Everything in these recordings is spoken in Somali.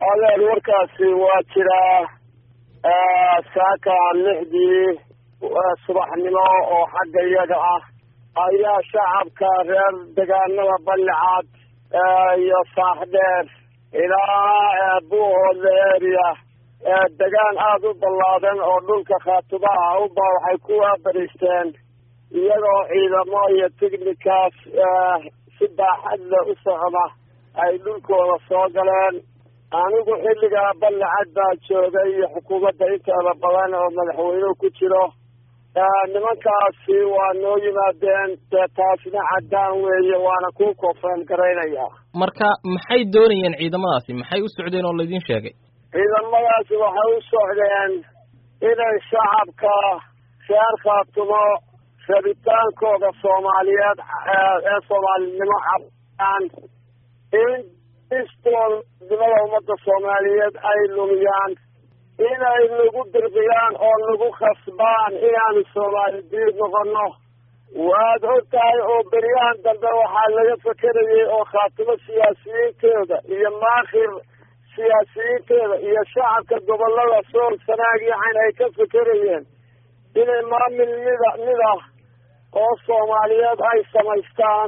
adeer warkaasi waa jiraa saaka lixdii subaxnimo oo xagga iyaga ah ayaa shacabka reer degaanada ballicad iyo saaxdheer ilaa buuhoodla area degaan aada u ballaadan oo dhulka khaatubaha uba waxay ku waabariisteen iyagoo ciidamo iyo tighnikaas si baaxadle u socda ay dhulkooda soo galeen anigu xilligaa ballicad baa joogay iyo xukuumadda inteeda badan oo madaxweynuhu ku jiro nimankaasi waa noo yimaadeen dee taasna caddaan weeye waana ku koofeen garaynaya marka maxay doonayeen ciidamadaasi maxay u socdeen oo laydin sheegay ciidamadaasi waxay u socdeen inay shacabka reer khaatumo rabitaankooda soomaaliyeed ee soomaalinimo cabaan in istoolnimada ummadda soomaaliyeed ay lumiyaan inay nagu dirqiyaan oo nagu khasbaan inaanu soomaali diid noqono waad og tahay oo beryahan dambe waxaa laga fekerayay oo khaatimo siyaasiyiinteeda iyo maakhir siyaasiyiinteeda iyo shacabka gobolada sool sanaag yacan ay ka fekerayeen inay maamil mida mid ah oo soomaaliyeed ay samaystaan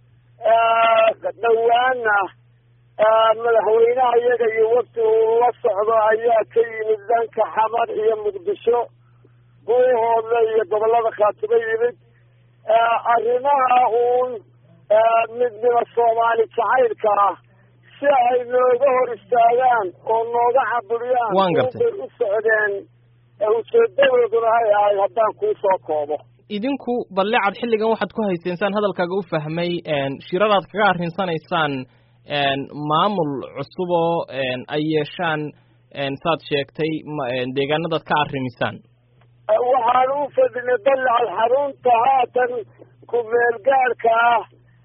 dhowaana madaxweynaha iyaga iyo wafti uu la socdo ayaa ka yimid dhanka xamar iyo muqdisho buuhoodle iyo gobolada khaatumo yimid arrimaha uun midnimo soomaali jacaylka ah si ay nooga hor istaagaan oo nooga caburiyaan bay u socdeen ujeedadooduna ay ahay haddaan kuu soo koobo idinku ballecad xilligan waxaad ku hayseen saan hadalkaaga u fahmay shiradaad kaga arrinsanaysaan maamul cusub oo ay yeeshaan saad sheegtay deegaanadaad ka arrimisaan waxaan u fadhinay ballecad xarunta haatan ku-meel gaadhka ah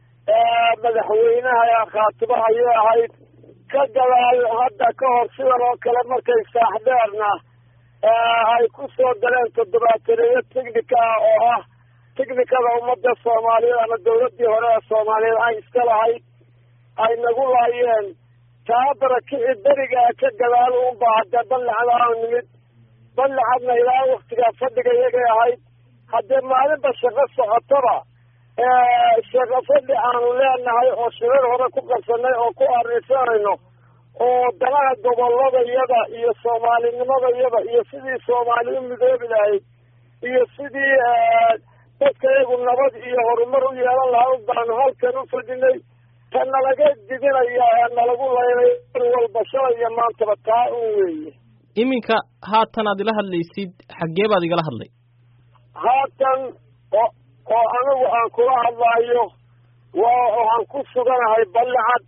madaxweynaha khaatumo ayay ahayd ka gadaal hadda ka hor sidan oo kale markay saaxdheerna ay ku soo galeen toddobaataneeyo tignika oo ah tignikada ummadda soomaaliyeed ama dawladdii hore ee soomaaliyeed ay iska lahayd ay nagu laayeen taabara kici berigaa ka gadaal uunba haddee ballicad aanu nimid ballicadna ilaa waktigaa fadhiga iyagay ahayd haddee maalinba shaqo socotaba shaqo fadhi aanu leenahay oo shirar hore ku qabsanay oo ku arrisanayno oo danaha gobolladayada iyo soomaalinimadayada iyo sidii soomaali u midoobi lahayd iyo sidii dadka iyagu nabad iyo horumar u yeelan lahaa u baanu halkan u fadhinay ta nalaga didinaya ee nalagu laynay mar walba shalay iyo maantaba taa un weeye iminka haatan aad ila hadlaysid xaggee baad igala hadlay haatan oo oo anigu aan kula hadlaayo waa waxaan ku suganahay ballicad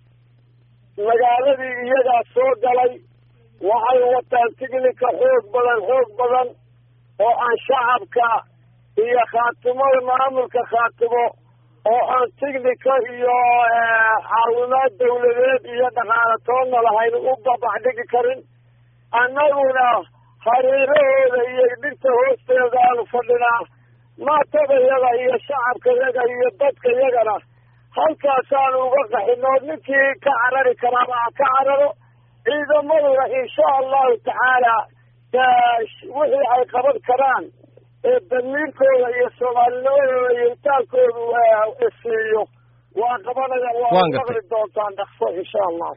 magaaladii iyagaa soo galay waxay wataan tignika xoog badan xoog badan oo aan shacabka iyo khaatimada maamulka khaatimo oo aan tignika iyo caawimaad dawladeed iyo dhaqaale toonna lahayn u babax dhigi karin annaguna hareerahooda iyo dhirta hoosteeda aanu fadhinaa maatadayada iyo shacabkayaga iyo dadkayagana halkaasaanu uga qaxino ninkii ka carari karaaba ha ka cararo ciidamaduna insha allahu tacaala wixii ay qaban karaan ee damiirkooda iyo soomaalinimadooda iyo itaalkoodu siiyo waa qabanayaan waa maqli doontaan dhaqso insha allah